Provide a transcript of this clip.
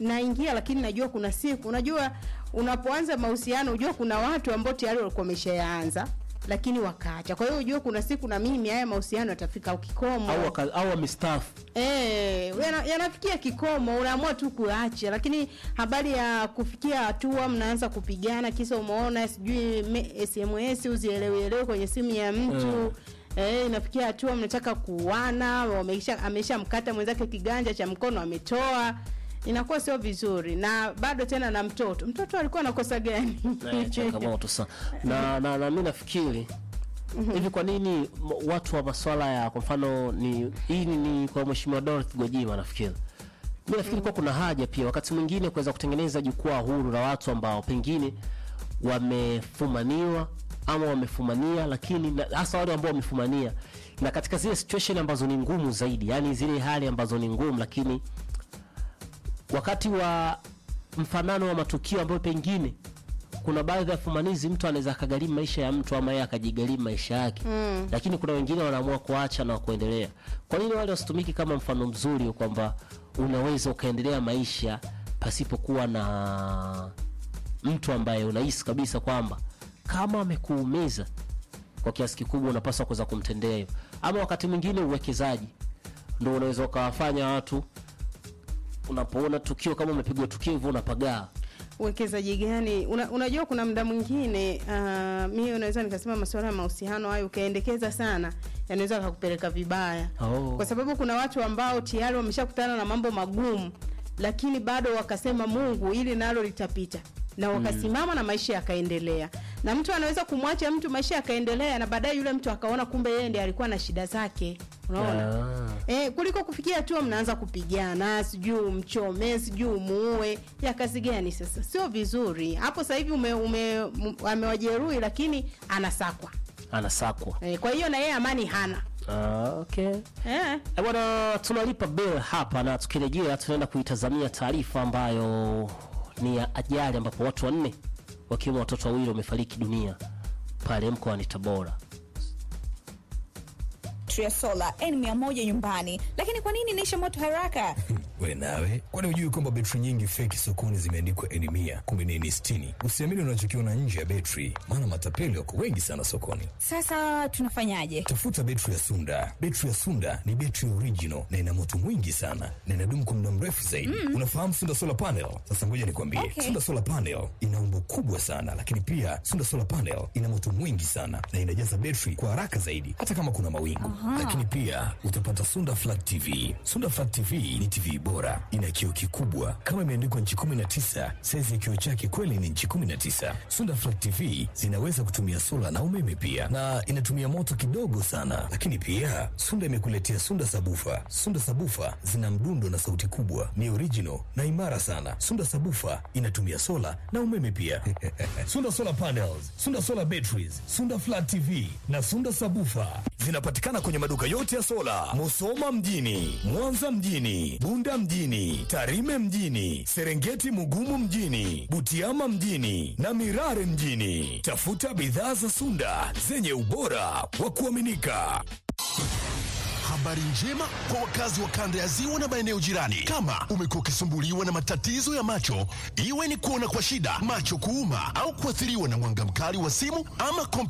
naingia lakini najua kuna siku unajua unapoanza mahusiano unajua kuna watu ambao tayari walikuwa wameshayaanza lakini wakaacha kwa hiyo unajua kuna siku na mimi haya mahusiano yatafika kikomo au waka- au wamestaafu Eh, yana- yanafikia kikomo, unaamua tu kuacha, lakini habari ya kufikia hatua mnaanza kupigana, kisa umeona sijui me- SMS uzielewielewe kwenye simu ya mtu Mm. Eh, inafikia hatua mnataka kuuana, wamesha amesha mkata mwenzake kiganja cha mkono ametoa, inakuwa sio vizuri, na bado tena na mtoto. Mtoto alikuwa anakosa gani? Eh, changamoto sana na, na, na mi nafikiri hivi kwa nini m- watu wa maswala ya kwa mfano ni hii ni, ni kwa mheshimiwa Dorothy Gwajima nafikiri mi nafikiri kuwa kuna haja pia wakati mwingine kuweza kutengeneza jukwaa huru la watu ambao pengine wamefumaniwa ama wamefumania lakini na- hasa wale ambao wamefumania na katika zile situation ambazo ni ngumu zaidi yani zile hali ambazo ni ngumu lakini wakati wa mfanano wa matukio ambayo pengine kuna baadhi ya fumanizi mtu anaweza akagharimu maisha ya mtu ama yeye akajigharimu maisha yake mm. lakini kuna wengine wanaamua kuacha na kuendelea kwa nini wale wasitumiki kama mfano mzuri kwamba unaweza ukaendelea maisha pasipokuwa na mtu ambaye unahisi kabisa kwamba kama amekuumiza kwa kiasi kikubwa unapaswa kuweza kumtendea hivyo ama wakati mwingine uwekezaji ndo unaweza ukawafanya watu unapoona tukio kama umepigwa tukio hivyo unapagaa uwekezaji gani una, unajua kuna muda mwingine uh, mi unaweza nikasema masuala ya mahusiano hayo ukaendekeza sana yanaweza kakupeleka vibaya Oh. kwa sababu kuna watu ambao tayari wameshakutana na mambo magumu lakini bado wakasema mungu ili nalo litapita na wakasimama na maisha yakaendelea na mtu anaweza kumwacha mtu maisha yakaendelea na baadaye yule mtu akaona kumbe yeye ndiye alikuwa na shida zake unaona Ah. E, kuliko kufikia hatua mnaanza kupigana sijui umchome sijui umuue ya kazi gani sasa sio vizuri hapo sasa hivi ume, ume, m- amewajeruhi lakini anasakwa anasakwa e, kwa hiyo na yeye amani hana ah, okay. e, Eh, bwana tunalipa bill hapa na tukirejea tunaenda kuitazamia taarifa ambayo ni ya ajali ambapo watu wanne wakiwemo watoto wawili wamefariki dunia pale mkoani tabora ya sola N100 nyumbani, lakini kwa nini inaisha moto haraka? we nawe kwani hujui kwamba betri nyingi feki sokoni zimeandikwa eni mia kumbe ni eni sitini usiamini unachokiona nje ya betri maana matapeli wako wengi sana sokoni Sasa tunafanyaje? tafuta betri ya sunda betri ya sunda ni betri original na ina moto mwingi sana na inadumu kwa muda mrefu zaidi unafahamu sunda solar panel sasa ngoja nikwambie Okay. sunda solar panel ina umbo kubwa sana lakini pia sunda solar panel ina moto mwingi sana na inajaza betri kwa haraka zaidi hata kama kuna mawingu lakini pia utapata sunda flat tv sunda flat tv ni tv bora ina kioo kikubwa kama imeandikwa nchi 19 saizi ya kioo chake kweli ni nchi 19 sunda flat tv zinaweza kutumia sola na umeme pia na inatumia moto kidogo sana lakini pia sunda imekuletea sunda sabufa sunda sabufa zina mdundo na sauti kubwa ni original na imara sana sunda sabufa inatumia sola na umeme pia sunda solar panels sunda solar batteries sunda flat tv na sunda sabufa zinapatikana kwenye maduka yote ya sola musoma mjini mwanza mjini bunda mjini tarime mjini serengeti mugumu mjini butiama mjini na mirare mjini tafuta bidhaa za sunda zenye ubora wa kuaminika Habari njema kwa wakazi wa kanda ya ziwa na maeneo jirani. Kama umekuwa ukisumbuliwa na matatizo ya macho, iwe ni kuona kwa shida, macho kuuma, au kuathiriwa na mwanga mkali wa simu ama kompyuta